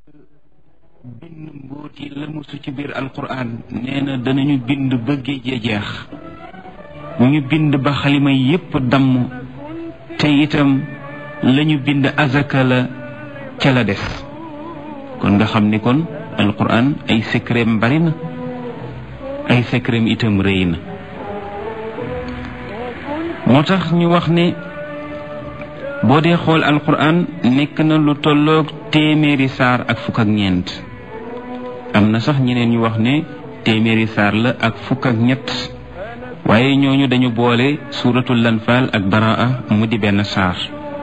bind mbóot yi lëmusu ci biir alquran nee na danañu bind ba géej ya jeex ñu bind ba xalima yépp damm te itam lañu bind azaka la ca la des kon nga xam ni kon alquran ay secretam bari na ay secretam itam rëy na moo tax ñu wax ne boo dee xool alquran nekk na lu tolloog téeméeri saar ak fukk ak ñeent am na sax ñeneen ñu wax ne téeméeri saar la ak fukk ak ñett waaye ñooñu dañu boole suuratul lanfaal ak baraa mu di benn saar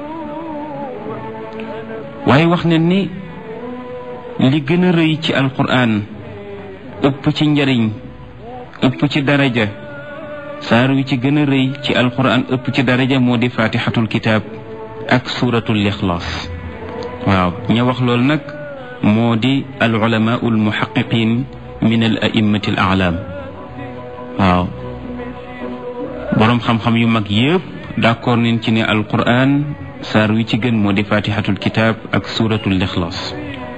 waaye wax ne ni li gën a rëy ci alquran ëpp ci njariñ ëpp ci daraja saar wi ci gën a rëy ci alquran ëpp ci daraja moo di faatixatul kitaab ak suuratul ixlaas waaw ña wax loolu nag moo di al ulamaau al muhaqiqin min al a'immati al a'lam waaw boroom xam-xam yu mag yëpp d'accord nañ ci ne alquran saar wi ci gën moo di faatixatul kitaab ak suuratul ixlaas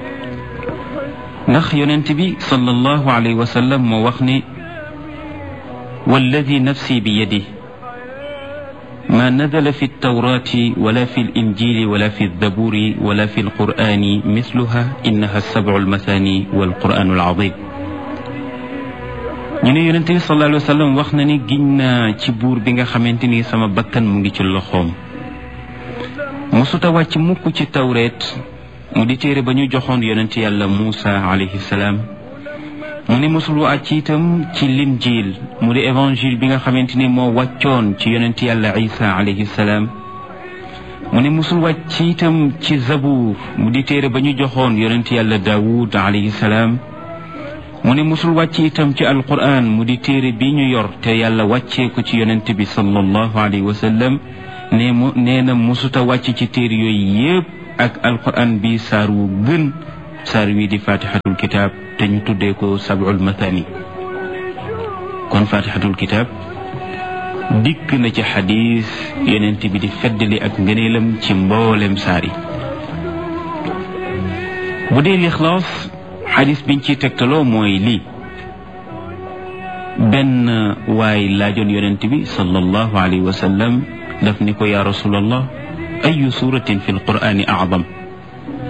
ndax yonent bi sallallahu alayhi wa sallam moo wax ne walladi nafsi bi yadi ما نزل في التوراة ولا في الإنجيل ولا في الزبور ولا في القرآن مثلها إنها السبع المثاني والقرآن العظيم ñu ne yonent bi sallallahu alayhi wa sallam wax na ni giñ naa ci buur bi nga xamante ni sama bakkan mu ngi ci loxoom mosuta wàcc mukk ci tawreet mu di téere ba ñu joxoon yonent yàlla Muusa alayhi salaam mu ne mosul wàcc itam ci linjiil mu di évangile bi nga xamante ni moo wàccoon ci yonent yàlla isa alayhi salaam mu ne mosul wàcc itam ci zabuur mu di téere ba ñu joxoon yonent yàlla daawud alayhi salaam mu ne mosul wàcc itam ci alquran mu di téere bi ñu yor te yàlla wàccee ko ci yonent bi sallallahu alayhi wa sallam nee mu nee na mosuta wàcc ci téere yooyu yépp ak alquran bi saar wu gën saar wi di fatihatul kitab te ñu tuddee ko sab'ul mathani kon fatihatul kitab dikk na ci xadis yonent bi di feddali ak ngëneelam ci mboolem saar yi bu dee lixlaas xadis biñ ciy tegtaloo mooy lii benn waay laajoon yonent bi sallallahu alayhi wa sallam daf ni ko yaa rasulallah ayu suratin fi lqur'ani acdam